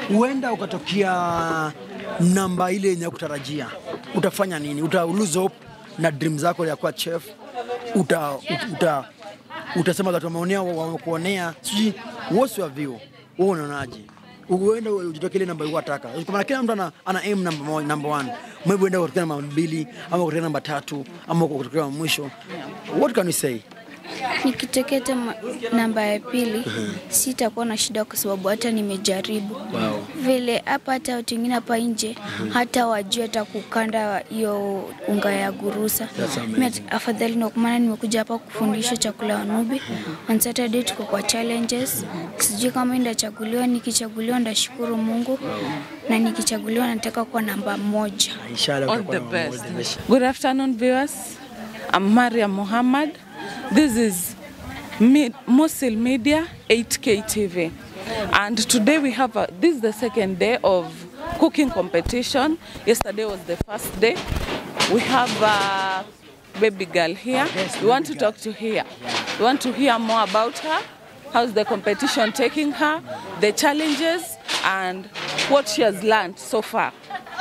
huenda ukatokea namba ile yenye kutarajia, utafanya nini? Uta lose hope na dream zako ya kuwa chef, uta, uta, uta utasema watu wameonea wamekuonea, sijui what's your view, wewe unaonaje? Uende ujitoke ile namba ulikuwa unataka. Kwa maana kila mtu ana, ana aim number moja, number one. Maybe uende kutokea namba mbili ama kutokea namba tatu ama kutokea mwisho. What can you say? Nikiteketa ma- namba ya pili sitakuwa na shida kwa sababu hata nimejaribu Wow. vile hapa, hata watu wengine hapa nje hata wajua hata kukanda hiyo unga ya gurusa. That's amazing. Mimi at- afadhali ndio kwa maana nimekuja hapa kufundisha chakula ya Wanubi. On Saturday tuko kwa challenges, sijui kama ndachaguliwa. Nikichaguliwa ndashukuru Mungu, na nikichaguliwa nataka kuwa namba moja. Inshallah All utakuwa the namba best. moja. Good afternoon, viewers. I'm Mariam Muhammad. This is Me- Mosil Media 8K TV. And today we have a, this is the second day of cooking competition. Yesterday was the first day. We have a baby girl here. Yes, we want to baby girl. talk to her. We want to hear more about her. How's the competition taking her? The challenges and what she has learned so far.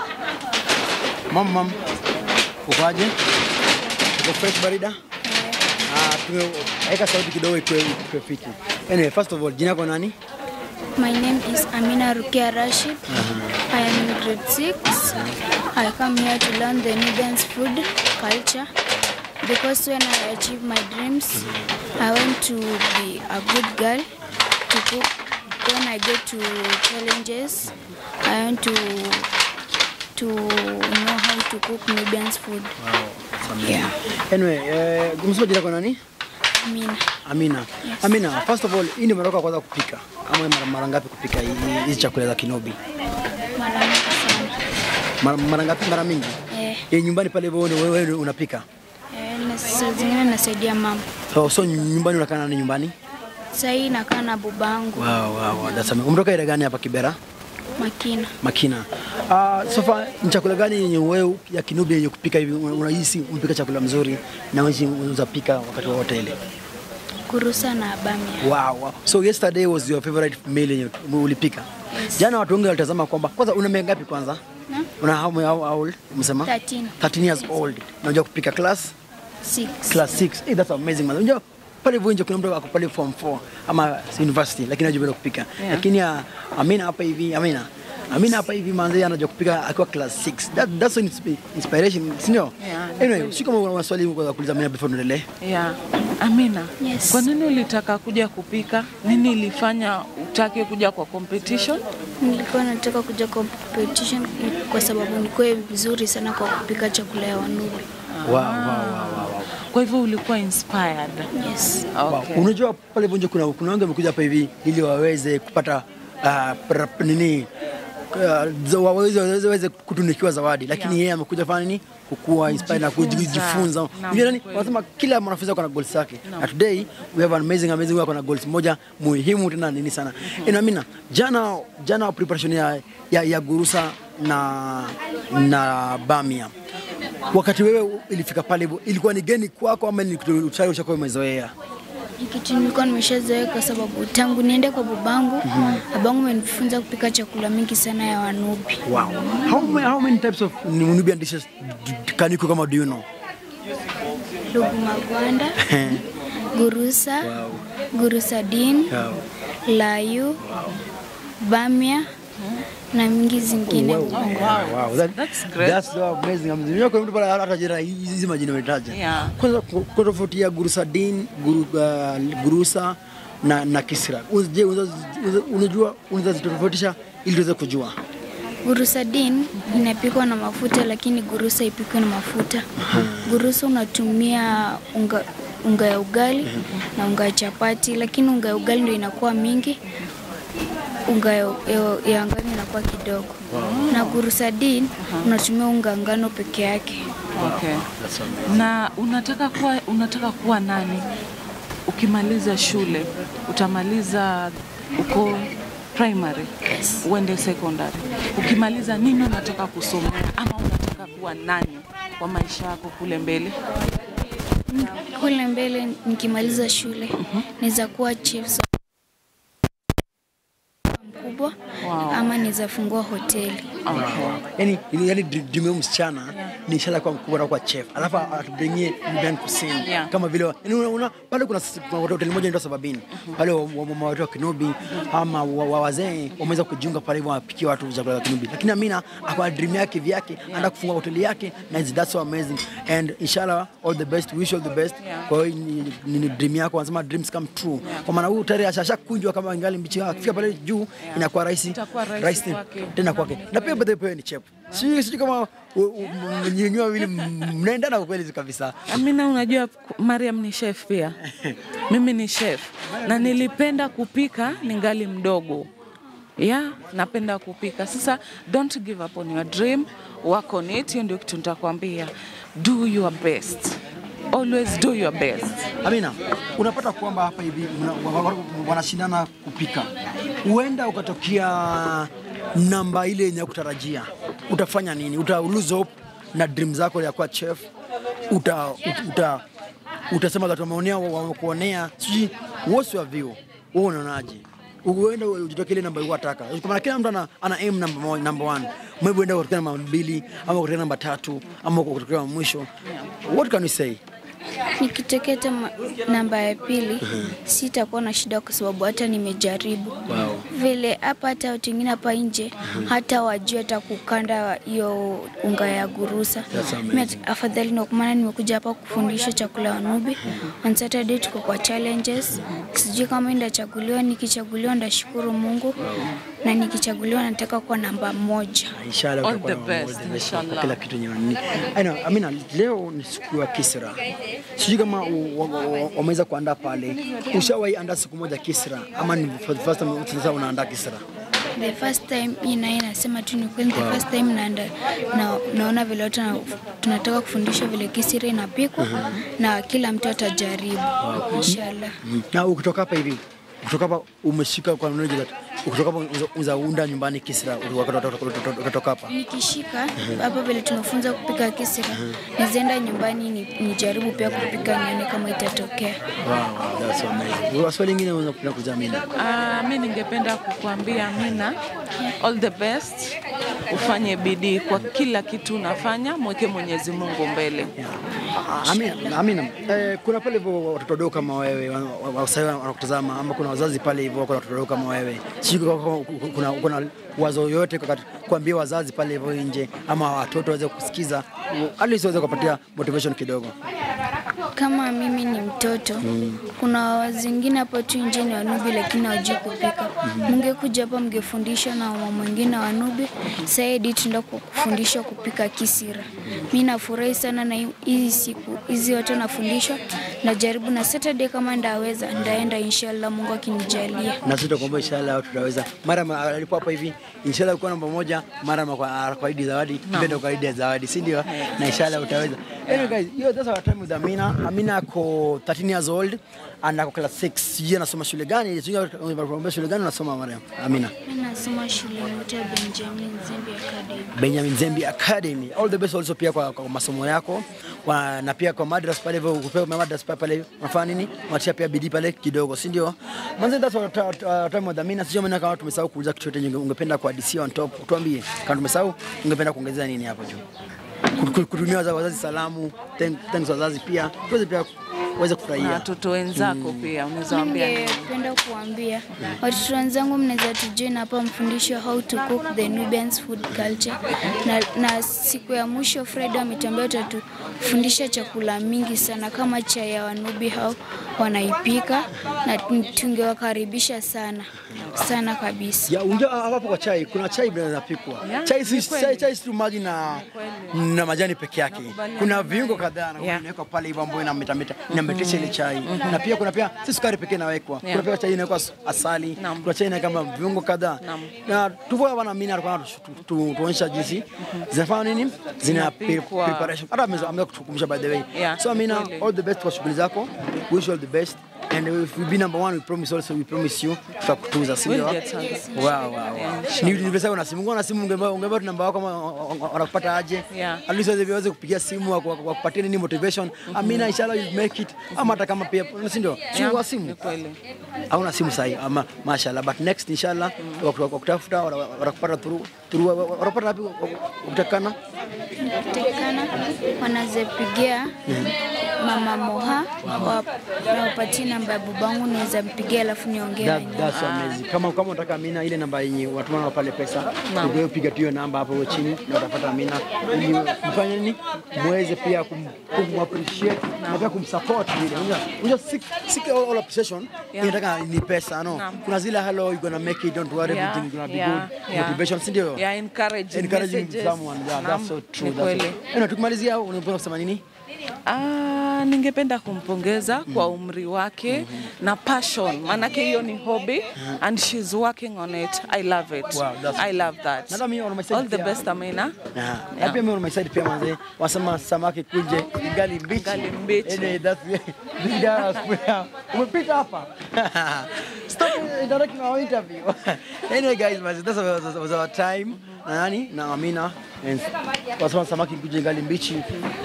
Mam, mam. Ukoaje? Uko fresh barida? Ah, tume weka sauti kidogo ikuwe ikuwe fiti. Anyway, first of all, jina yako nani? My name is Amina Rukia Rashid. I am in grade 6. I come here to learn the Nubians food culture because when I achieve my dreams, I want to be a good girl to cook. When I get to challenges, I want to to know how to cook Nubians food. Yeah. Anyway, eh, umesema jina yako nani? Amina. Amina. Amina, first of all, hii ni mara yako ya kwanza kupika ama mara, mara ngapi kupika hii- hizi chakula za Kinobi? Mara mingi sana. Mara, mara ngapi? Mara mingi. Eh, Eh, nyumbani pale wewe wewe wewe unapika. eh, na saa zingine nasaidia mama. So, so nyumbani unakaa na nani nyumbani? Sasa hii nakaa na babangu Wow, wow, wow. That's amazing. Umetoka area gani hapa Kibera? Makina. Makina. Uh, so far ni chakula gani yenye wewe ya Kinubi yenye kupika hivi una- unahisi unapika chakula mzuri na wewe unaweza pika wakati wowote ile? Kurusa na bamia. Wow, wow. So yesterday was your favorite meal yenye ulipika? Yes. Jana watu wengi walitazama kwamba kwanza una miaka ngapi kwanza? Na? Una how, how, how old? Umesema? 13. 13 years old. Na unajua kupika class? Six. Class 6. Hey, that's amazing man. Unajua pale hivyo nje kuna mtu ako pale form 4 ama university lakini anajua bado kupika. Yeah. Lakini uh, Amina hapa hivi, Amina. Amina hapa hivi manzi anajua kupika akiwa class 6. That, that's an inspi- inspiration, si ndio? Yeah. Anyway, si kama una maswali kwa kuuliza Amina before tuendelee. Yeah. Amina, Yes. kwa nini ulitaka kuja kupika? Nini ilifanya utake kuja kwa competition? Nilikuwa nataka kuja competition kwa sababu nikuwe vizuri sana kwa kupika chakula ya Wanubi. Wow, wow, wow, wow, wow. Kwa hivyo ulikuwa inspired. Yes. Okay. Wow. Unajua pale hivyo nje kuna kuna wengi wamekuja hapa hivi ili waweze kupata uh, pra- nini uh, za- waweze waweze waweze kutunikiwa zawadi, lakini Yeah. yeye amekuja fanya nini? Kukua inspire na Kujifunza. kujifunza. Naam, Unajua nani? kweli. Wanasema kila mwanafunzi ako na goals zake. Na today we have an amazing amazing wako na goals moja muhimu tena nini sana. Ina mina jana jana preparation ya, ya, ya gurusa na na bamia wakati wewe ilifika pale hivyo ilikuwa ni geni kwako ama ni kitu tayari ushakuwa umezoea? Ni kitu nilikuwa nimeshazoea kwa sababu tangu niende kwa babangu, babangu amenifunza kupika chakula mingi sana ya Wanubi. Wow. How many, how many types of Nubian dishes d- d- can you cook kama do you know? Lugu magwanda, gurusa, gurusa din, Yeah. layu, bamia na mingi zingine. Wow. Wow. That, That's great. That's so amazing. amazing. Unajua kuna mtu pale hata jina hizi majina umetaja. Yeah. Kwanza ku- kwa tofauti ya gurusa din, guru, uh, gurusa na na kisra. Je, unaweza unajua unaweza zitofautisha ili tuweze kujua? Gurusa din inapikwa na mafuta, lakini gurusa ipikwe na mafuta. Gurusa unatumia unga, unga ya ugali na unga ya chapati, lakini unga ya ugali ndio inakuwa mingi, unga ya, ya, ya ngano inakuwa kidogo. Na gurusa din unatumia unga ngano peke yake. Okay. Na unataka kuwa, unataka kuwa nani ukimaliza shule? Utamaliza uko primary uende secondary. Ukimaliza nini unataka kusomea ama unataka kuwa nani kwa maisha yako kule mbele? Kule mbele nikimaliza shule naweza kuwa chief kubwa Wow. ama naweza fungua hoteli. yani yani dream ya msichana ni inshallah kwa mkubwa na kwa chef alafu atubringie Indian cuisine Yeah. kama vile yani una, una, pale kuna s- kuna hoteli moja inaitwa Sababini pale wa- wa- mama watu wa Kinubi ama wa- wa- wazee wameweza kujiunga pale hivyo wapikia watu chakula cha Kinubi lakini Amina akwa dream yake vyake anataka kufungua hoteli yake na it's- that's so amazing and inshallah all the best wish all the best Yeah. kwa hiyo ni, ni, ni dream yako wanasema dreams come true kwa maana huyu tayari ashashakunjwa kama ingali mbichi akifika pale juu inakuwa rahisi Itakuwa rahisi kwake. tena kwake na pia bedhe pia ni chep sijui sijui kama nyinyi wawili mnaendana kwa kweli kabisa Amina, unajua Mariam ni chef pia, mimi ni chef na nilipenda kupika ningali mdogo ya napenda kupika. Sasa don't give up on your dream, work on it. Hiyo ndio kitu nitakwambia, do your best, always do your best. Amina, unapata kwamba hapa hivi mna- wa- wa- wanashindana kupika, huenda ukatokea namba ile yenye kutarajia, utafanya nini? Uta lose hope na dream zako ya kuwa chef, uta, uta, utasema watu wameonea, wamekuonea, sijui what's your view? Wewe unaonaje? Uenda ujitokee ile namba unataka. Kwa maana kila mtu ana, ana aim number one, number one. Maybe uenda kutokea namba mbili ama kutokea namba tatu ama kutokea mwisho. What can you say? Nikitokea hata ma- namba ya pili sitakuwa na shida kwa sababu hata nimejaribu Wow. vile hapa, hata watu wengine hapa nje hata wajua hata kukanda hiyo unga ya gurusa. That's amazing. Mimi at- afadhali ndio kwa maana nimekuja hapa kufundisha chakula Wanubi. On Saturday tuko kwa challenges, sijui kama ndachaguliwa. Nikichaguliwa ndashukuru Mungu, na nikichaguliwa nataka kuwa namba moja. Inshallah All utakuwa the na best, mambo, inshallah. Kila kitu yenye ni. I know, Amina, leo ni siku ya Kisra. Sijui kama u- wa- wa- wameweza kuandaa pale. Ushawahi andaa siku moja Kisra ama ni for the first time sasa unaandaa Kisra? The first time hii na hii nasema tu ni kweli, the first time naenda na, naona vile watu na, tunataka kufundisha vile kisiri inapikwa na kila mtu atajaribu inshallah. Na ukitoka hapa hivi, ukitoka hapa umeshika kwa knowledge that ukitoka hapa unaweza- unaweza unda nyumbani Kisra ukitoka hapa. Nikishika hapa vile tunafunza kupika kisiri, nizienda nyumbani ni, nijaribu pia kupika nione kama itatokea. Wow, that's so amazing. Swali lingine unaweza kupenda kuzamina. Ah, mi ningependa kukuambia Amina, all the best, ufanye bidii kwa kila kitu unafanya, mweke Mwenyezi Mungu mbele. Amina, Amina. Eh, kuna pale hivyo watoto wadogo kama wewe wa- wa- wasai wanakutazama ama kuna wazazi pale hivyo kuna watoto wadogo kama wewe. Sijui kama kuna, kuna wazo yoyote kwa- kuambia wazazi pale hivyo nje ama watoto waweze kusikiza at least waweze kupatia motivation kidogo. Kama mimi ni mtoto, kuna zingine hapo tu nje ni wanubi lakini hawajui kupika. Mngekuja hapa mngefundishwa na mama mwingine wanubi, saidi tunaenda kufundishwa kupika kisira. Mi nafurahi sana na hi- hizi siku hizi watu nafundishwa, najaribu na Saturday kama ndaweza ndaenda inshallah, Mungu akinijalia. Na sisi tutakuomba inshallah tutaweza. Mara ma- alipo hapa hivi inshallah kwa namba moja, mara ma- kwa kwa idi zawadi, ndio kwa idi ya zawadi, si ndio? Na inshallah utaweza. Anyway guys, hiyo that's our time with Amina. Amina ako 13 years old and ako class 6. Sijui anasoma shule gani? Sijui unasoma shule gani unasoma Mariam? Amina. Mi nasoma shule inaitwa Benjamin Zimbi Academy. Benjamin Zembi Academy. All the best also pia kwa, kwa masomo yako kwa, na pia kwa madras pale hivyo kupewa madras pale pale unafanya nini? Unatia pia bidii pale kidogo, si ndio? Manze that's what uh, uh, time wadhamini. Sijui maana kama tumesahau kuuliza kitu chochote unge- ungependa kwa DC on top. Tuambie kama tumesahau ungependa kuongezea nini hapo juu? Kut- kut- Kutumia wazazi, wazazi salamu, thank- thanks wazazi pia. Tuweze pia uweze Na kufurahia. watoto wenzako pia unaweza waambia nini? Ningependa kuambia watoto wenzangu, mnaweza tujoin hapa mfundishe how to cook the Nubians food culture, na, na siku ya mwisho Friday wametuambia watatufundisha chakula mingi sana kama chai ya Wanubi hao wanaipika, na tungewakaribisha sana sana kabisa. Ya, unajua hapo kwa chai kuna chai bado inapikwa. Yeah, Chai si ni kweli. chai, chai si tu maji na na majani peke yake. Nakubaliana Kuna na viungo kadhaa na Yeah. inawekwa pale hivyo ambayo inametameta inametisha ile chai. Na pia kuna pia si sukari pekee inawekwa. Kuna Yeah. pia chai inawekwa asali. Naam. Kuna chai inawekwa kama viungo kadhaa. Naam. Na tuvo bwana mimi alikuwa tuonyesha jinsi zinafanya nini? Zina pre- Zinapikwa. preparation. Hata ameweza ameweza kutukumbusha by the way. Yeah, So Amina, kweli. all the best kwa shughuli zako. Wish you all the best and if we be number one we promise also we promise you tutakutuza si We'll ndio? get something. Wow, wow, wow. Ni nilivyokuwa na simu, ungekuwa na simu ungeambia ungeambia tu namba yako kama wanakupata aje. Yeah. At least waweze waweze kupigia simu waku- waku- wakupatie nini motivation. Amina inshallah you make it. Ama hata kama pia si ndio? Si Yeah, wa ni simu. kweli. Hauna simu sahi ama mashallah but next inshallah waku- wakutafuta wana- wanakupata through through wanapata wapi utakana? tekana wanazepigia mama Moha wa- wapatie namba ya babangu, naweza mpigia alafu niongee na That, nyinyi. that's amazing. Kama kama unataka Amina ile namba yenye watumana pale pesa, Naam. ndio piga tu hiyo namba hapo chini na utapata Amina ili mfanye nini? Muweze pia kum, kum appreciate na pia kumsupport vile. Unajua, unajua seek, seek all, all appreciation Yeah. inataka ni pesa no. Naam. Kuna zile hello you gonna make it don't worry Yeah, everything gonna be yeah, good. yeah. Motivation si ndio? Yeah, encouraging Encouraging messages. someone. Yeah, Naam, that's so true. ni That's kweli. so. Anyway, tukimalizia unapenda kusema nini? Ah, ningependa kumpongeza kwa umri wake na passion, maanake hiyo ni hobby and she's working on it. I love it. Wow, that's- I love that. Na hata mimi on my side All the pia- best Amina. Na na pia mimi on my side pia manze wasema samaki kunje gali mbichi. Gali mbichi. Anyway, that's this guy has umepita hapa. Stop interrupting our interview. anyway guys, manze that's was, was our time. Na nani? Na Amina. And wasema samaki kunje gali mbichi.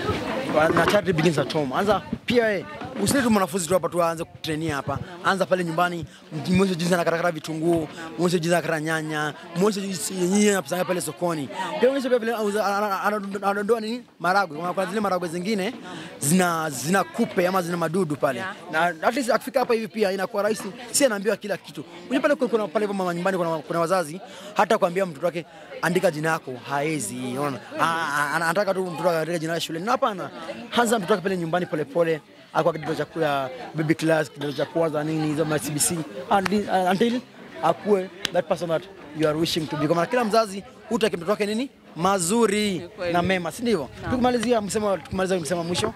Na charity begins at home. Anza pia eh usilete mwanafunzi tu hapa tu aanze kutrainia hapa. Anza pale nyumbani, mwonyeshe jinsi anakatakata vitunguu, mwonyeshe jinsi anakata nyanya, mwonyeshe jinsi yenyewe anapanga pale sokoni. Pia mwonyeshe pia vile auza- ana- ana- ana- anadondoa nini maragwe. Kuna kuna zile maragwe zingine zina zina kupe ama zina madudu pale. Yeah. Na at least akifika hapa hivi pia inakuwa rahisi. Si anaambiwa kila kitu. Unajua pale kuna- kuna pale mama nyumbani kuna, kuna wazazi hata kuambia mtoto wake andika jina yako haezi. Unaona? Ah, ah, Anataka tu mtoto andike jina lake shuleni. Na hapana. Anza mtoto wake pale nyumbani polepole akwa kidato cha kula baby class kidato cha kwanza nini hizo ma CBC until, until akuwe that person that you are wishing to be. Kwa maana kila mzazi hutaki mtoto wake nini mazuri kweli. na mema, si ndivyo? Tukimalizia msema tukimaliza msema mwisho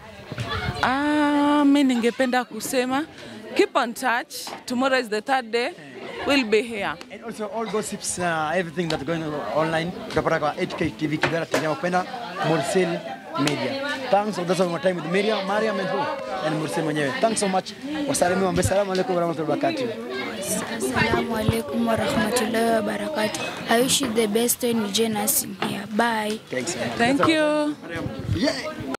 Ah, mi ningependa kusema keep on touch. Tomorrow is the third day. We'll be here. And also all gossips, uh, everything that's going on online, utapata kwa 8K TV Kidara TV Mapenda, Mursel Media. Thanks for that's all my time with Miriam, Mariam and who? And Mursel mwenyewe. Thanks so much. Wasalimi wa Assalamu alaikum warahmatullahi wabarakatuh. Assalamu alaikum warahmatullahi wabarakatuh. I wish you the best when you join us in here. Bye. Thanks. Thank you. Yeah.